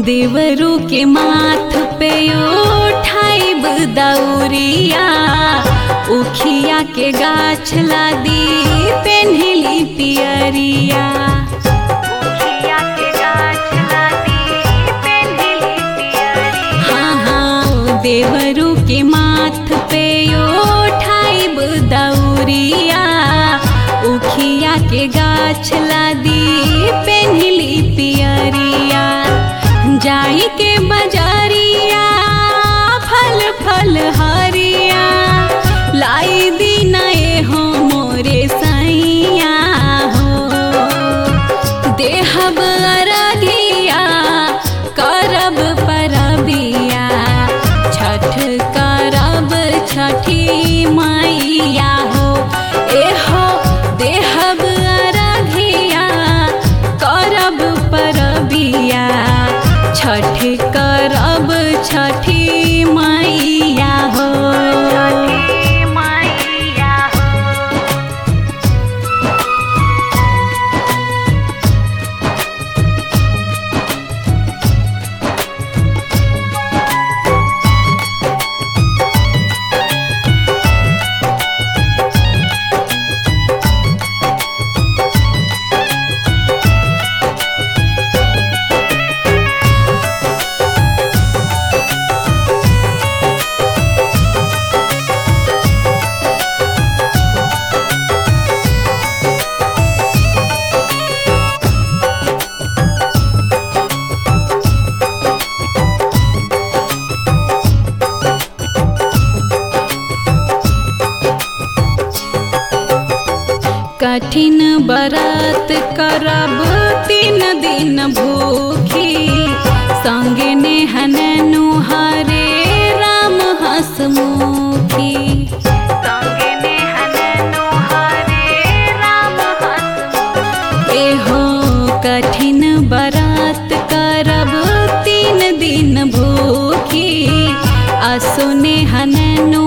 देवरू के माथ पे उठाइब दौरिया उखिया के गाछ लादी पेन्हली पियरिया उखिया के गाछ लादी पेन्हली पियरिया हाँ हाँ देवरू के माथ पे उठाइब दौरिया उखिया के गाछ लादी पेन्हली पियरिया जाई के बजारिया फल फल हरिया लाई दीना ए हो मोरे सैया हो देहब अरगिया करब परबिया छठ करब छठी मैया हो ए हो देहब अरगिया करब परबिया छठ करब छठी मैया हो छठी मैया हो कठिन बरत करब तीन दिन भूखी संगे नेहन नुहारे राम हसमुखी संगे नेहन नुहारे राम हसमुखी एहो कठिन बरत करब तीन दिन भूखी असुने हननु